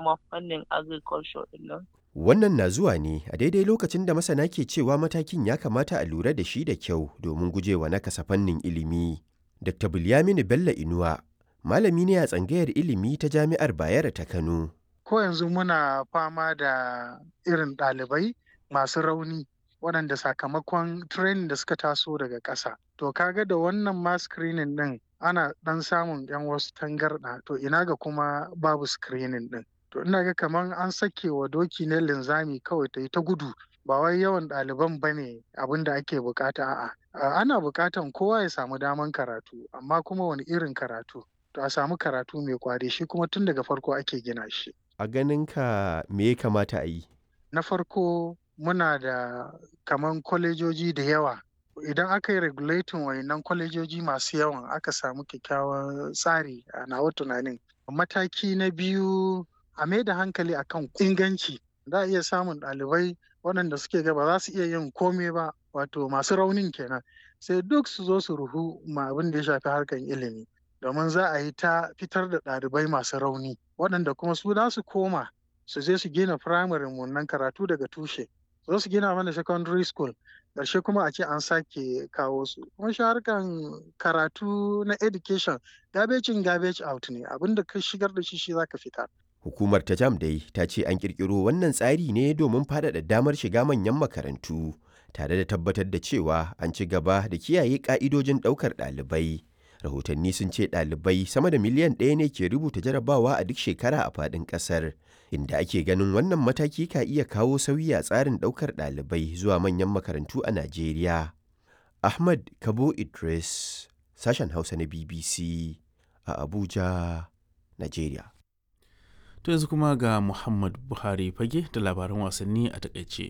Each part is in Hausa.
ma fannin agriculture ɗin nan. Wannan na zuwa ne a daidai lokacin da masana ke cewa matakin ya kamata a lura da shi da kyau domin gujewa nakasa fannin ilimi. Dr. Bilyaminu Bello Inuwa, malami ne a tsangayar ilimi ta Jami'ar Bayero ta Kano. Ko yanzu muna fama da irin ɗalibai masu rauni waɗanda sakamakon training da suka taso daga ƙasa. To kaga da wannan ma screening ɗin ana ɗan samun 'yan wasu tangarɗa to ina ga kuma babu screening ɗin. To ina ga kamar an sake wa doki ne linzami kawai ta yi ta gudu ba wai yawan ɗaliban ba ne abin da ake bukata a'a. Ana bukatan kowa ya samu daman karatu amma kuma wani irin karatu. To a samu karatu mai kwari shi kuma tun daga farko ake gina shi. A ganinka me ya kamata a yi? Na farko muna da kaman kwalejoji da yawa idan aka yi regulating wayannan kwalejoji masu yawan aka samu kyakkyawan tsari a nawa tunanin mataki na biyu a mai da hankali akan inganci za a iya samun ɗalibai waɗanda suke ga ba za su iya yin komai ba wato masu raunin kenan sai duk su zo su ruhu ma abin da ya shafi harkar ilimi domin za a yi ta fitar da ɗalibai masu rauni waɗanda kuma su za su koma su je su gina firamare nan karatu daga tushe zo su gina mana secondary school ƙarshe kuma a ce an sake kawo su kuma shi harkan karatu na education garbage in garbage out ne abinda ka shigar da shi shi zaka fitar Hukumar ta jam dai ta ce an kirkiro wannan tsari ne domin faɗaɗa damar shiga manyan makarantu tare da tabbatar da cewa an ci gaba da kiyaye ƙa'idojin ɗaukar ɗalibai. Rahotanni sun ce ɗalibai sama da miliyan ɗaya ne ke rubuta jarabawa a duk shekara a faɗin ƙasar. inda ake ganin wannan mataki ka iya kawo sauyi a tsarin ɗaukar ɗalibai zuwa manyan makarantu a Najeriya. Ahmad Kabo Idris, sashen Hausa na BBC a Abuja, Najeriya. To yanzu kuma ga Muhammad Buhari fage da labaran wasanni a takaice.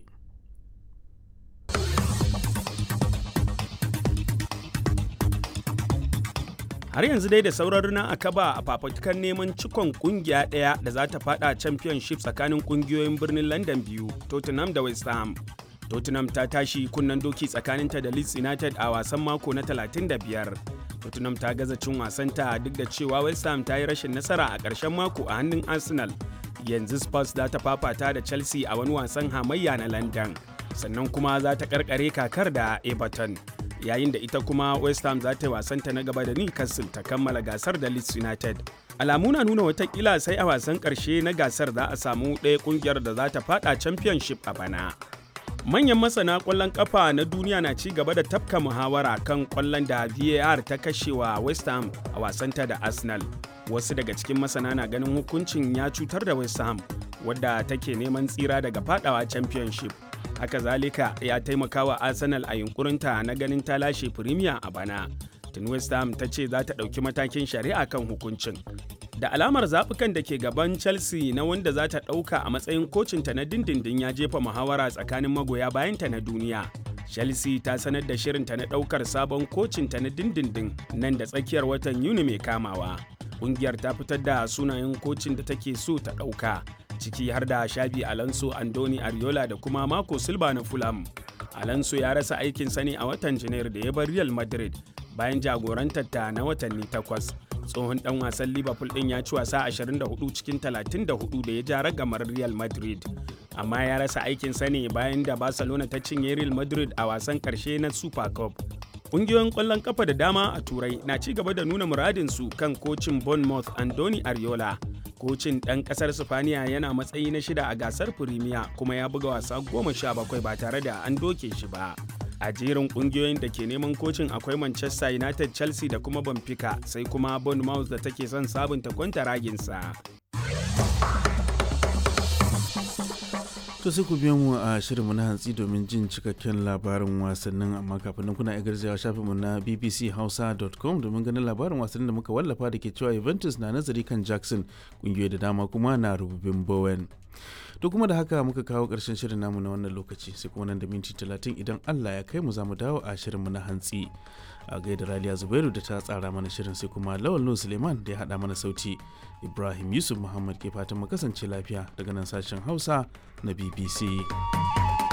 har yanzu dai da sauran na a kaba a fafutukan neman cikon kungiya ɗaya da za ta fada championship tsakanin kungiyoyin birnin london biyu tottenham da west ham tottenham ta tashi kunnen doki tsakaninta da leeds united a wasan mako na 35 tottenham ta gaza cin wasanta duk da cewa west ham ta yi rashin nasara a ƙarshen mako a hannun arsenal yanzu spurs za ta fafata da chelsea a wani wasan hamayya na london sannan kuma za ta karkare kakar da everton yayin da ita kuma west ham za ta yi wasanta na gaba da newcastle ta kammala gasar da leeds united alamu na nuna watakila sai a wasan karshe na gasar za a samu ɗaya kungiyar da za ta fada championship a bana manyan masana kwallon kafa na duniya na ci gaba da tafka muhawara kan kwallon da var ta kashewa west ham a wasanta da arsenal wasu daga cikin masana na ganin hukuncin ya cutar da west ham wadda take neman tsira daga fadawa championship haka zalika ya taimaka wa arsenal a yunkurinta na ganin ta lashe premier a bana tun west ham ta ce za ta ɗauki matakin shari'a kan hukuncin da alamar zaɓukan da ke gaban chelsea na wanda za ta ɗauka a matsayin kocinta na dindindin ya jefa muhawara tsakanin magoya bayanta na duniya chelsea ta sanar da shirinta na ɗaukar sabon kocinta na dindindin nan da tsakiyar watan yuni mai kamawa ƙungiyar ta fitar da sunayen kocin da take so ta ɗauka ciki har da shabi alonso andoni ariola da kuma mako silva na fulham alonso ya rasa aikin sani a watan janairu da ya bar real madrid bayan jagorantar ta na watanni takwas tsohon dan wasan liverpool din ya ci wasa 24 cikin 34 da ya ja ragamar real madrid amma ya rasa aikin sani bayan da barcelona ta cinye real madrid a wasan karshe na super cup Ƙungiyoyin ƙwallon kafa da dama a Turai na ci gaba da nuna muradinsu kan kocin Bournemouth Andoni Ariola. Kocin ɗan ƙasar Sifaniya yana matsayi na shida a gasar Firimiya kuma ya buga wasa goma sha bakwai ba tare da an doke shi ba. A jerin ƙungiyoyin da ke neman kocin akwai Manchester United, Chelsea da kuma Benfica sai kuma Bournemouth da take son sabunta kwanta raginsa. To sai ku biyo mu a shirinmu na hantsi domin jin cikakken labarin wasannin amma kafin nan kuna iya garzawa shafinmu na bbchausa.com domin ganin labarin wasannin da muka wallafa da ke cewa Juventus na nazari kan Jackson kungiyoyi da dama kuma na rububin Bowen. To kuma da haka muka kawo ƙarshen shirin namu na wannan lokaci sai kuma nan da minti talatin idan Allah ya kai mu za mu dawo a shirinmu na hantsi. A gaida Raliya Zubairu da ta tsara mana shirin sai kuma Lawal Nuhu Suleiman da ya haɗa mana sauti. Ibrahim Yusuf Muhammad ke fatan mu kasance lafiya daga nan sashen Hausa na BBC.